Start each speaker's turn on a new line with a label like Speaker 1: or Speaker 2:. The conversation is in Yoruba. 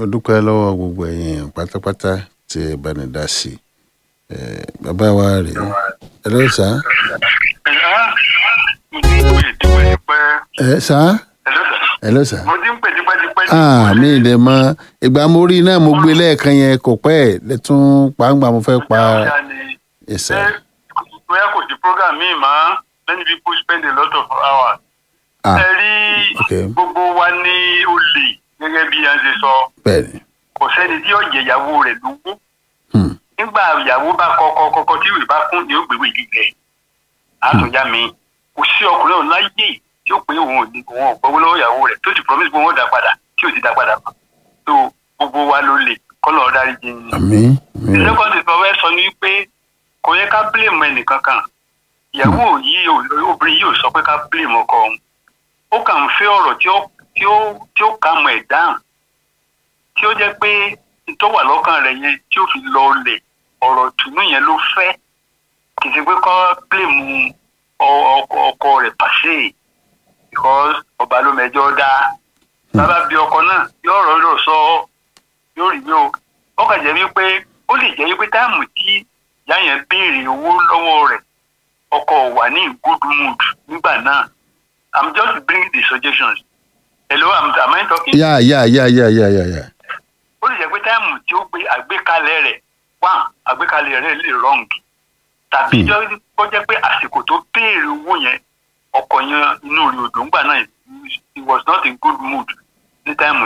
Speaker 1: mo dúpẹ́ lọ́wọ́ gbogbo ẹ̀yin pátápátá tí ẹ bá ní dá sí i Eh, bàbá wa rèé ẹ ló sá
Speaker 2: mo ti ń pè tipẹ́tipẹ́.
Speaker 1: ẹ sá
Speaker 2: Hello, sir.
Speaker 1: ẹ ló sá.
Speaker 2: mo ti ń pè tipẹ́tipẹ́.
Speaker 1: ah mi ì dẹ̀ mọ ìgbà mo rí náà mo gbé lẹ́ẹ̀kan yẹn kò pẹ́ ẹ̀ lẹ́tún pàǹgbà mo fẹ́ pa
Speaker 2: Ọjà ni
Speaker 1: ẹ̀sà.
Speaker 2: ṣé bóyá kò sí program míì mọ́ many people spend a lot of hours.
Speaker 1: ah
Speaker 2: ẹ rí
Speaker 1: okay.
Speaker 2: gbogbo wa ní olè gẹ́gẹ́ bí a ṣe sọ
Speaker 1: bẹ́ẹ̀ ni
Speaker 2: kò sẹ́ni tí yóò jẹ ìyàwó rẹ̀ lówó.
Speaker 1: Hmm.
Speaker 2: nígbà ìyàwó bá kọ́kọ́ kọ́kọ́ tí ìwé bá kún ni ó gbéwèé gígẹ àtúnyá mi kò sí ọkùnrin ọ̀hún láyé tí ó pé òun ò ní òun ò gbọ́wọ́ lọ́wọ́ ìyàwó rẹ̀ tó ti promise pé òun ò dá padà tí ò ti dá padà mọ́ tó gbogbo wa ló lè kọ́lọ̀ ọ̀dárí jẹ́ ni.
Speaker 1: àmì mi ò
Speaker 2: second is ọ̀rẹ́ sọ ni pé kò yẹ ká blame ẹnìkan kan ìyàwó yìí ò- obìnrin yìí ò sọ pé ká blame ọkọ òun ó kàn ń fẹ́ ọ̀rọ̀ tí ó tí ó tí ó kà mọ̀ ẹ̀ dáhùn tí ó jẹ́ pé tó wà lọ́kàn rẹ̀ yẹn tí ó fi lọ lẹ̀ ọ̀rọ̀ tùnú yẹn ló fẹ́ kì í ṣe pé kọ́ blame ọ- ọkọ ọkọ rẹ̀ pàṣẹ because ọba ló mẹjọ dá bàbá bí ọkọ náà yóò rọrọ sọ yóò rí yóò ó kàn jẹ́ wípé ó lè jẹ́ wípé táàmù tí ìyá yẹn béèrè owó lọ́wọ́ rẹ̀ ọkọ wà ní good mood nígbà náà i'm just bringing the suggestions hello am am i talking.
Speaker 1: yá yá yá yá yá yá yá
Speaker 2: ó lè jẹ́ pé táàmù tí ó gbé àgbékalẹ̀ rẹ̀ wà àgbékalẹ̀ rẹ̀ lè wrong tàbí
Speaker 1: Hmm.
Speaker 2: jọ́- kó jẹ́ pé àsìkò tó béèrè owó yẹn ọkọ̀ yẹn inú rẹ̀ òdò ńgbà náà he was not in good mood ní táìmù